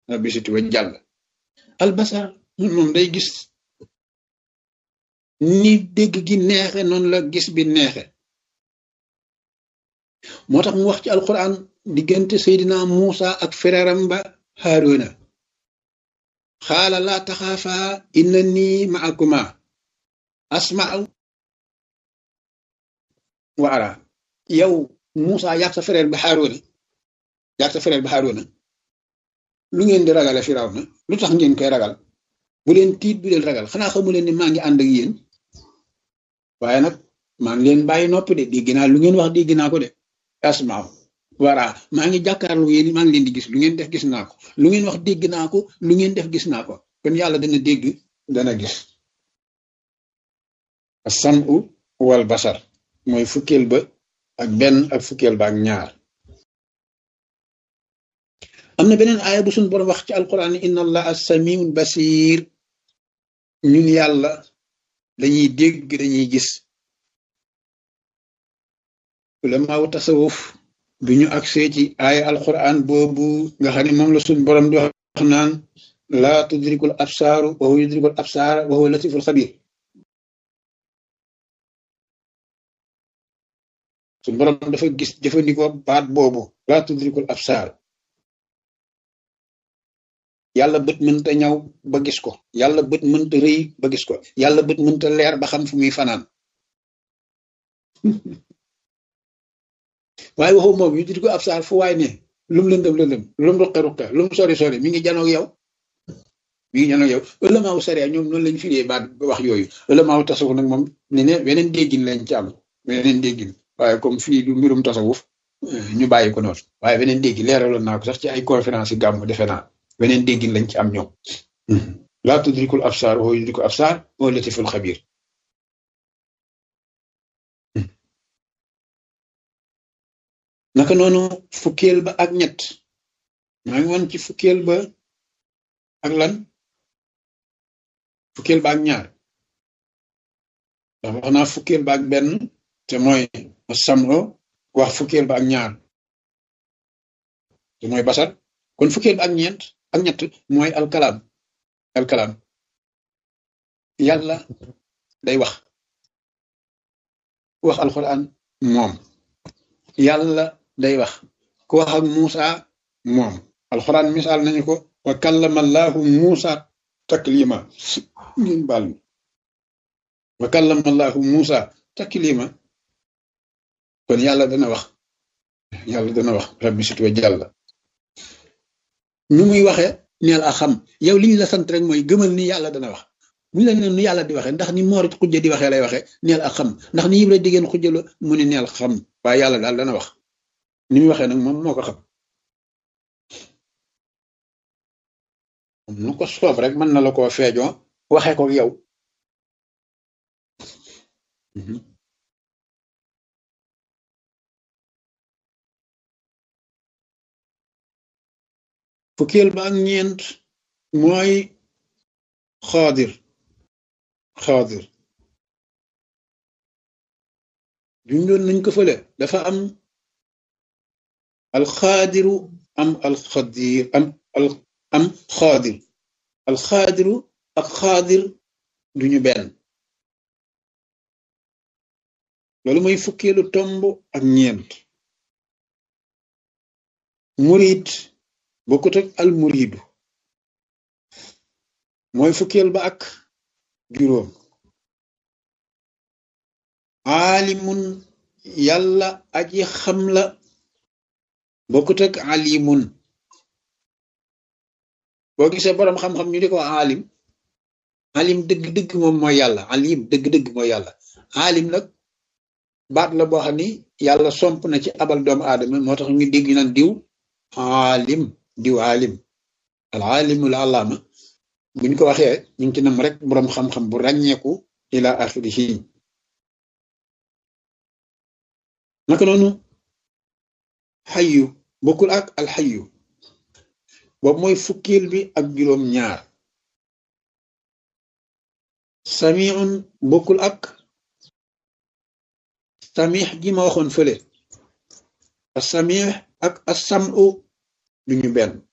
rabbi siti wa jàll albasar moom day gis ni dégg gi neexe noonu la gis bi neexe moo tax mu wax ci alquran diggante seydina Muusa ak fereeram ba Haaruna xaala laa taxaafa inna nii maakuma asma'u wa ara yow Muusa yaag sa frère ba Haaruna yaag sa frère ba Haaruna lu ngeen di ragale Firawna lu tax ngeen koy ragal bu leen tiit bu leen ragal xanaa xamu leen ni maa ngi ànd ak yéen waaye nag maa ngi leen bàyyi noppi de dégg naa lu ngeen wax dégg naa ko de asmaaw wara maa ngi jàkkaarloo yéen maa ngi leen di gis lu ngeen def gis naa ko lu ngeen wax dégg naa ko lu ngeen def gis naa ko kon yàlla dana dégg dana gis as-sam'u wal basar mooy fukkeel ba ak benn ak fukkeel ba ak ñaar am na beneen aaya bu suñu borom wax ci alquran inna allaha samiun basir ñun yàlla dañuy dégg dañuy gis ulamaaw tasawuf bi ñu agsee ci aaya alquran boobu nga xam ne moom la suñu borom di wax naan laa tudrikul absaaru wa huwa yudrikul absaara wa huwa latiful xabir suñu borom dafa gis jëfandikoo baat boobu laa tudrikul absaar yàlla bët mënta ñaw ba gis ko yàlla bët mënta rëy ba gis ko yàlla bët mënta leer ba xam fu muy fanaan waaye waxu moom yu di ko ab saar fu waay ne lum lëndëm lëndëm lum ruqe ruqe lum sori sori mi ngi janoog yow mi ngi janoog yow ëlëmaaw sariya ñoom noonu lañ firee baat wax yooyu ëlëmaaw tasawuf nag moom ne ne beneen déggin lañ ci am beneen déggin waaye comme fii du mbirum tasawuf ñu bàyyi ko noonu waaye beneen déggin leeraloon naa ko sax ci ay conférence yi gàmm defe naa beneen déggin lañ ci am ñoom laa tudrikul absaar wa yudrikul absaar wa latiful xabir naka noonu fukkeel ba ak ñett maa ngi woon ci fukkeel ba ak lan fukkeel ba ak ñaar ndax wax naa fukkeel ba ak benn te mooy samro wax fukkeel ba ak ñaar te mooy basar kon fukkeel ba ak ñeent ak ñett mooy alkalaam alkalaam yàlla day wax wax alquran moom yàlla day wax ku wax ak Muusa moom alquran misaal nañu ko wa kallama allahu Muusa taklima ngeen baal mi wa kallama allahu Muusa taklima kon yàlla dana wax yàlla dana wax rabbi sit wa jàlla nu muy waxee neel a xam yow li ñu la sant rek mooy gëmal ni yàlla dana wax bu ñu la nee nu yàlla di waxee ndax ni moorit xujja di waxee lay waxee neel a xam ndax ni yib la diggéen xujja la mu ne neel xam waaye yàlla daal dana wax ni muy waxee nag moom moo ko xam nu ko soob rek mën na la koo feejoo waxee ko yow fukkeel ba ak ñeent mooy xaadir xaadir jundoon nañ ko fële dafa am alxaadiru am alxadir am al am xaadir alxaadiru ak xaadir duñu benn loolu mooy fukkeelu tomb ak ñeent murid bokkut ak al muridu mooy fukkeel ba ak juróom aalimun yàlla aji xam la bokkut ak alimun boo gisee boroom xam-xam ñu di ko alim alim dëgg-dëgg moom mooy yàlla alim dëgg-dëgg mooy yàlla alim nag baat la boo xam ni yàlla somp na ci abal doomu aadama moo tax ñu dégg naan diw alim diw alim al alimul alaama buñ ko waxee ñu ngi ci nam rek boroom xam-xam bu ràññeeku ila axirihi naka noonu xayu bokkul ak alxayu boobu mooy fukkil bi ak juróom ñaar samiun bokkul ak samix gi ma waxoon fële samix ak asamu duñu benn